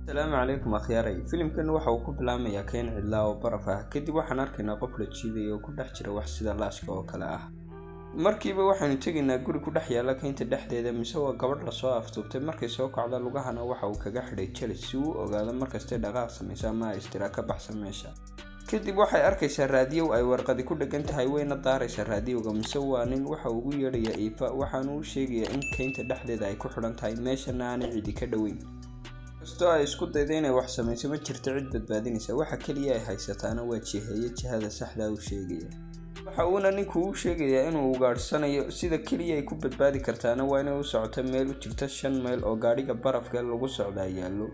asalaamu calaykum akhyaaray filimkan waxa uu ku bilaamayaa keen cidlaa oo baraf ah kadib waxaan arkaynaa qof la jiidaya oo ku dhex jira wax sida laashka oo kale ah markiiba waxaanu tegaynaa guri ku dhex yaalla keynta dhexdeeda mise waa gabadh lasoo aftuubtay markay soo kacdo lugahana waxa uu kaga xidhay jelis si uu ogaado markastay dhaqaaq samaysa ama ay istiraa ka baxsan meesha kadib waxay arkaysaa raadiyow ay warqadi ku dhegan tahay wayna daaraysaa raadiyowga mise waa nin waxa ugu yeedhayaa iifa waxaanu u sheegayaa in keynta dhexdeeda ay ku xidhan tahay meeshana aanay cidi ka dhoweyn kastoo ay isku dayda inay wax samayso ma jirto cid badbaadinaysa waxa keliya ay haysataana waa jiheeye jihada saxdaa uu sheegaya waxa uuna ninku u sheegayaa inuu ugaadhsanayo sida keliya ay ku badbaadi kartaana waa inay u socoto meel u jirta shan mayl oo gaadhiga barafka lagu socdaa yaallo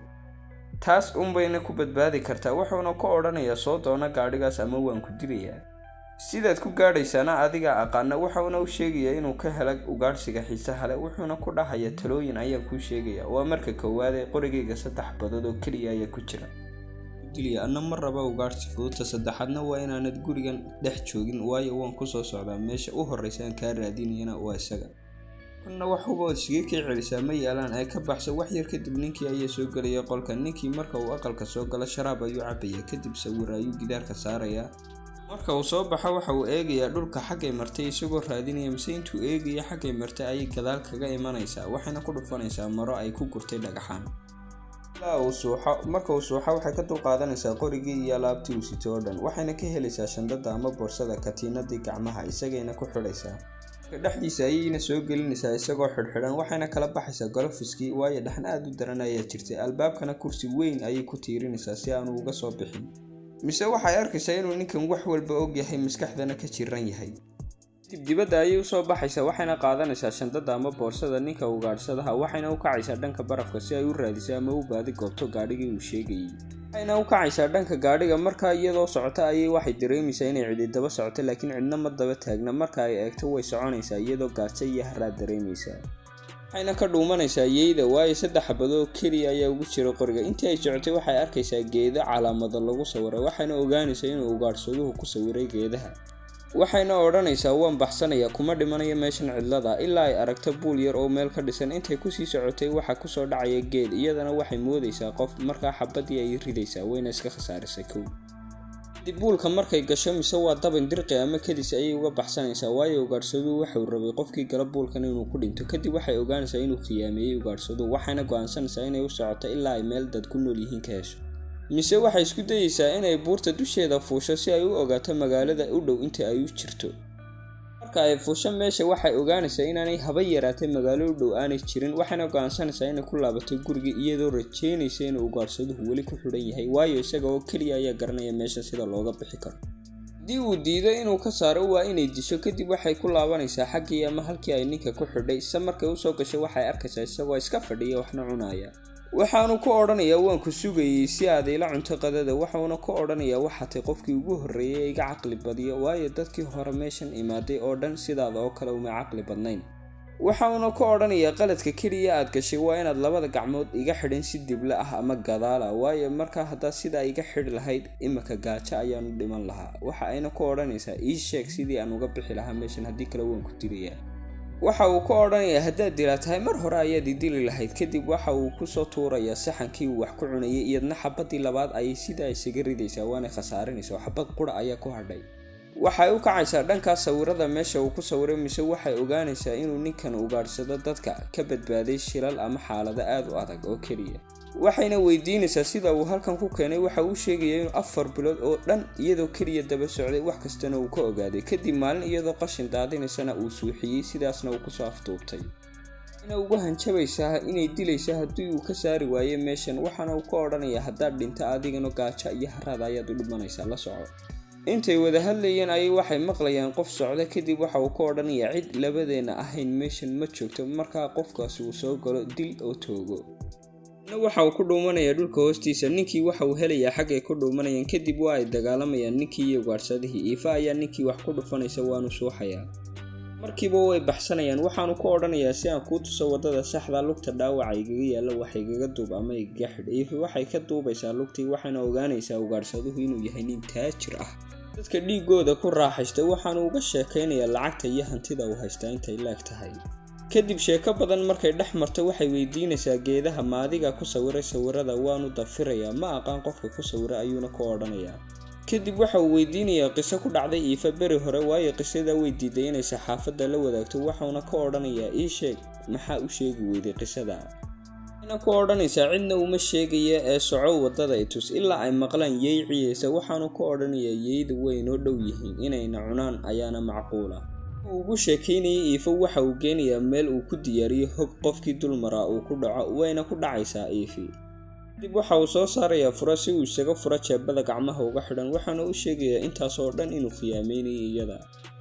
taas unbayna ku badbaadi kartaa wuxuuna ka odhanayaa soo doona gaadhigaas ama waan ku dilayaa sidaad ku gaadhaysaana adigaa aqaana waxauna u sheegayaa inuu ka hela ugaadhsiga xiisaha leh wuxuuna ku dhahayaa talooyin ayaan kuu sheegaya waa marka koowaad ee qorigayga saddex badood oo keliya ayaa ku jira dilya anna ma raba ugaadhsi fududta saddexaadna waa inaanad gurigan dhex joogin waayo waan kusoo socdaa meesha u horreysa aan kaa raadinayana waa isaga kanna waxuba ood iskaga kii celisaa ma yaalaan ee ka baxsa wax yar kadib ninkii ayaa soo gelaya qolka ninkii marka uu aqalka soo galo sharaab ayuu cabaya kadib sawir ayuu gidaarka saarayaa marka uu soo baxo waxa uu eegayaa dhulka xaggay martay isagoo raadinaya mise intuu eegaya xaggay martay ayay gadaal kaga imanaysaa waxayna ku dhufanaysaa maro ay ku gurtay dhagaxaan ilaa uu suuxo marka uu suuxo waxay ka dulqaadanaysaa qorigii iyo alaabtii uu sito oo dhan waxayna ka helaysaa shandada ama boorsada katiinadii gacmaha isagayna ku xidhaysaa dhexdiisa ayayna soo gelinaysaa isagoo xidhxidhan waxayna kala baxaysaa golofiskii waayo dhexna aad u daran ayaa jirtay albaabkana kursi weyn ayay ku tiirinaysaa si aanu uga soo bixin mise waxay arkaysaa inuu ninkan wax walba og yahay maskaxdana ka jiran yahay kadib dibadda ayay usoo baxaysaa waxayna qaadanaysaa shandada ama boorsada ninka ugaadhsadaha waxayna u kacaysaa dhanka barafka si ay u raadiso ama u baadi goobto gaadhigii uu sheegayay waxayna u kacaysaa dhanka gaadhiga markaa iyadoo socota ayay waxay dareemaysaa inay cidi daba socoto laakiin cidna ma daba taagna marka ay eegto way soconaysaa iyadoo gaajo iyo haraad dareemaysaa waxayna ka dhuumanaysaa yeyda waayo saddex xabadoo keliya ayaa ugu jira qoriga intii ay socotay waxay arkaysaa geedo calaamado lagu sawiray waxayna ogaanaysaa inuu ugaadhsaduhu ku sawiray geedaha waxayna odhanaysaa waan baxsanayaa kuma dhimanayo meeshan cidlada ilaa ay aragto buul yar oo meel ka dhisan intay kusii socotay waxaa kusoo dhacaya geed iyadana waxay moodaysaa qof markaa xabadii ay ridaysaa wayna iska khasaarisay kow kadib buulka markay gasho mise waa dabin dirqi ama kadis ayay uga baxsanaysaa waayo ugaadhsaduu waxauu rabay qofkii gala buulkan inuu ku dhinto kadib waxay ogaanaysaa inuu khiyaameeyey ugaadhsaduu waxayna go-aansanaysaa inay u socoto ilaa ay meel dad ku nool yihiin ka hesho mise waxay isku dayeysaa inay buurta dusheeda fuusho si ay u ogaato magaalada u dhow inta ay u jirto marka ay fuusho meesha waxay ogaanaysaa inaanay haba yaraatay magaalo u dhow aanay jirin waxayna go-aansanaysaa inay ku laabato gurigii iyadoo rajeynaysa inuu ugaadhsaduhu weli ku xidhan yahay waayo isaga oo keliya ayaa garanaya meesha sida looga bixi karo haddii uu diido inuu ka saaro waa inay disho kadib waxay ku laabanaysaa xaggii ama halkii ay ninka ku xidhay se markay usoo gasho waxay arkaysaa isagoo iska fadhiya waxna cunaya waxaanu ku odhanayaa waan ku sugayey si aad ila cunto qadada waxauna ku odhanayaa waxaatay qofkii ugu horreeyay ee iga caqli badiyo waayo dadkii hore meeshan imaaday oo dhan sidaada oo kale uma caqli badnayn waxauna ku odhanayaa qaladka keliya aad gashay waa inaad labada gacmood iga xidhin si dibla ah ama gadaala waayo markaa haddaad sidaa iga xidhi lahayd imika gaajo ayaanu dhiman lahaa waxa ayna ku odhanaysaa ii sheeg sidii aan uga bixi lahaa meeshan haddii kale waan ku dilayaa waxa uu ka odhanayaa haddaad dilaa tahay mar hore ayaad idili lahayd kadib waxa uu kusoo tuurayaa saxankii uu wax ku cunayay iyadna xabadii labaad ayay sidaa isaga ridaysaa waana khasaarinaysa xabad qura ayaa ku hadhay waxay u kacaysaa dhankaas sawirada meesha uu ku sawiray mise waxay ogaanaysaa inuu ninkan ugaadhsado dadka ka badbaaday shilal ama xaalado aad u adag oo keliya waxayna weydiinaysaa sida uu halkan ku keenay waxa uu sheegaya inuu afar bilood oo dhan iyadoo keliya daba socday wax kastana uu ka ogaaday kadib maalin iyadoo qashin daadinaysana uu suuxiyey sidaasna uu kusoo aftuubtay waxayna ugu hanjabaysaa inay dilaysa haddii uu ka saari waayo meeshan waxaana uu ka odhanayaa haddaad dhinto adigana gaajo iyo haraad ayaad u dhimanaysaa la soco intay wada hadlayeen ayay waxay maqlayaan qof socda kadib waxa uu ka odhanayaa cid labadeenna ahayn meeshan ma joogto markaa qofkaasi uu soo galo dil oo toogo na waxa uu ku dhuumanayaa dhulka hoostiisa ninkii waxa uu helayaa xaggay ku dhuumanayaan kadib waa ay dagaalamayaan ninkii iyo ugaadhsadihii iifa ayaa ninkii wax ku dhufanaysa waanu suuxayaa markiiba way baxsanayaan waxaanu ku odhanayaa si aan kuu tuso waddada saxda lugta dhaawaca igaga yaalla wax igaga duub ama igaga xidh iifa waxay ka duubaysaa lugtii waxayna ogaanaysaa ugaadhsaduhu inuu yahay nin taajir ah dadka dhiigooda ku raaxaysta waxaanu uga sheekaynayaa lacagta iyo hantida uu haystaa intay leeg tahay kadib sheeko badan markay dhex marto waxay weydiinaysaa geedaha maadiga ku sawiray sawirada waanu dafirayaa ma aqaan qofka ku sawiray ayuuna ku odhanayaa kadib waxa uu weydiinayaa qiso ku dhacday iifa beri hore waayo qisada way diiday inay saxaafadda la wadaagto waxauna ka odhanayaa ii sheeg maxaa u sheegi weyday qisada waxayna ku odhanaysaa cidna uma sheegaya ee soco waddada itus ilaa ay maqlaan yey ciyeysa waxaanu ku odhanayaa yeyda way noo dhow yihiin inayna cunaan ayaana macquula uu ugu sheekaynayay iifo waxa uu geenayaa meel uu ku diyaariyo hog qofkii dulmaraa uu ku dhaco wayna ku dhacaysaa iifi kadib waxa uu soo saarayaa fura si uu isaga furo jeebada gacmaha uga xidhan waxaana u sheegayaa intaas oo dhan inuu khiyaameynayay iyada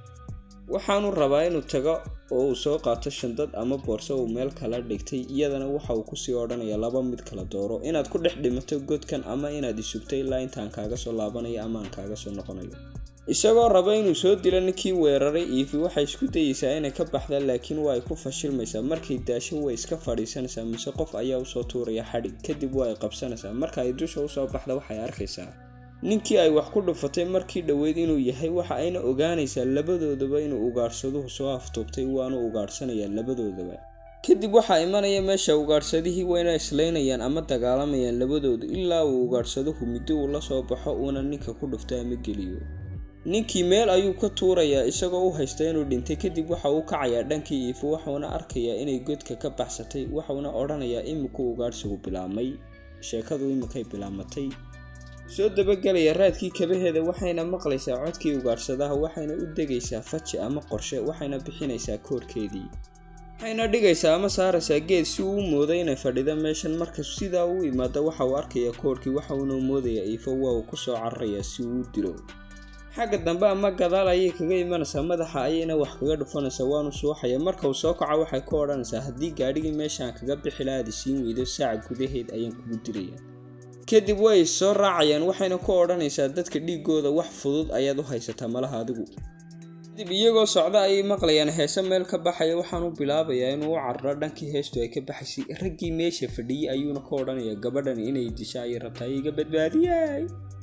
waxaanu rabaa inuu tago oo uu soo qaato shandad ama boorso uu meel kala dhigtay iyadana waxa uu kusii odhanayaa laba mid kala dooro inaad ku dhex dhimato godkan ama inaad isugto ilaa intaan kaaga soo laabanayo ama aan kaaga soo noqonayo isagoo raba inuu soo dilo ninkii weeraray iifi waxay isku dayeysaa inay ka baxda laakiin waa ay ku fashilmaysaa markay daasho way iska fadhiisanaysaa mise qof ayaa usoo tuuraya xadhig kadib waa ay qabsanaysaa marka ay dusha usoo baxda waxay arkaysaa ninkii ay wax ku dhufatay markii dhoweyd inuu yahay waxa ayna ogaanaysaa labadoodaba inuu ugaadhsaduhu soo aftuubtay waanu ugaadhsanayaa labadoodaba kadib waxaa imanaya meesha ugaadhsadihii wayna islaynayaan ama dagaalamayaan labadoodu ilaa uu ugaadhsaduhu middi uu la soo baxo uuna ninka ku dhufto ama geliyo ninkii meel ayuu ka tuurayaa isagoo u haysta inuu dhintay kadib waxa uu kacayaa dhankii iifo waxauna arkayaa inay godka ka baxsatay waxauna odhanayaa iminku ugaadhsigu bilaabmay sheekadu iminkay bilaamatay soo dabagelaya raadkii kabaheeda waxayna maqlaysaa codkii ugaadhsadaha waxayna u degaysaa faji ama qorshe waxayna bixinaysaa koorkeedii waxayna dhigaysaa ama saaraysaa geed si uu u mooday inay fadhida meeshan marka sidaa u imaada waxa uu arkayaa koorkii waxauna moodayaa iifo waa uu kusoo cararayaa si uu u dilo xagga dambe ama gadaal ayay kaga imanaysaa madaxa ayayna wax kaga dhufanaysaa waanu suuxaya marka uu soo kaco waxay ku odhanaysaa haddii gaadhigii meeshaan kaga bixi lahaad isiin weydo saaca gudaheed ayaan kugu dilaya kadib way soo raacayaan waxayna ku odhanaysaa dadka dhiigooda wax fudud ayaad u haysataa malaha adigu kadib iyagoo socda ayay maqlayaan heese meel ka baxaya waxaanu bilaabayaa inuu u cararo dhankii heestu ay ka baxaysay raggii meesha fadhiyey ayuuna ka odhanayaa gabadhan inay disha ayay rabtaa iga badbaadiyay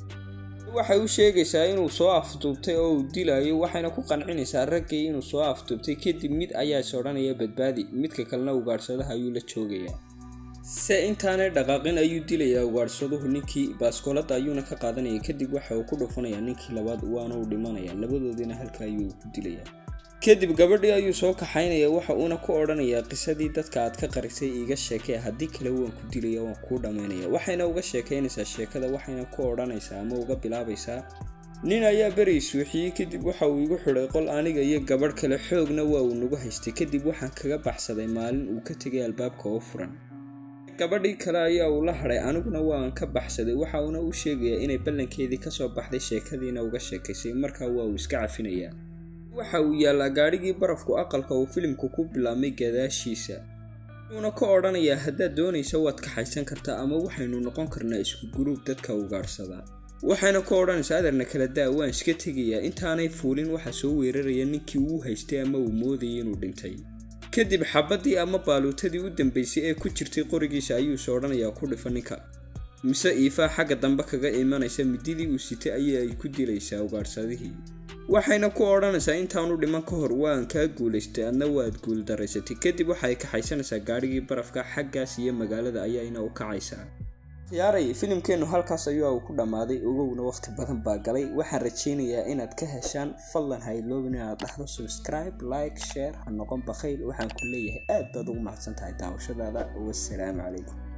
waxay u sheegaysaa inuu soo afduubtay oo uu dilayo waxayna ku qancinaysaa raggii inuu soo afduubtay kadib mid ayaa is odhanaya badbaadi midka kalena ugaadhsadaha ayuu la joogayaa se intaanay dhaqaaqin ayuu dilayaa ugaadhsaduhu ninkii baaskoolada ayuuna ka qaadanaya kadib waxa uu ku dhufanayaa ninkii labaad waana uu dhimanayaa labadoodina halka ayuu ku dilayaa kadib gabadhii ayuu soo kaxaynaya waxa uuna ku odhanayaa qisadii dadka aad ka qarisay iiga sheekee haddii kale waan ku dilaya waan kuu dhammaynaya waxayna uga sheekaynaysaa sheekada waxayna ku odhanaysaa ama uga bilaabaysaa nin ayaa beri suuxiyey kadib waxa uu igu xidhay qol aniga iyo gabadh kale xoogna waa uu nagu haystay kadib waxaan kaga baxsaday maalin uu ka tegay albaabka oo furan gabadhii kale ayaa uu la hadhay aniguna waan ka baxsaday waxa uuna u sheegayaa inay ballankeedii kasoo baxday sheekadiina uga sheekaysay markaa waa uu iska cafinayaa waxa uu yaallaa gaadhigii barafku aqalka uu filimku ku bilaabmay gadaashiisa wuxuuna ka odhanayaa haddaad doonaysa waad kaxaysan kartaa ama waxaynu noqon karnaa isku guruub dadka ugaadhsadaa waxayna ku odhanaysaa adarna kala daa waan iska tegayaa intaanay fuulin waxaa soo weeraraya ninkii uu haystay ama uu moodayay inuu dhintay kadib xabaddii ama baaluutadii u dambaysay ee ku jirtay qorigiisa ayuuse odhanayaa ku dhifa ninka mise iifaa xagga dambe kaga imanaysa mididii uu sitay ayay ay ku dilaysaa ugaadhsadihii waxayna ku odhanaysaa intaanu dhiman ka hor waan kaa guulaystay adna waad guuldaraysatay kadib waxay kaxaysanaysaa gaadhigii barafka xaggaas iyo magaalada ayayna u kacaysaa khiyaaray filimkeennu halkaas ayuu ku dhammaaday ogowna waqti badan baa galay waxaan rajaynayaa inaad ka heshaan fadlan hayloobin inaad dhahdo subscribe like share ha noqon bakhayl waxaan ku leeyahay aad baad ugu mahadsan tahay daawashadaada wasalaamu calaykum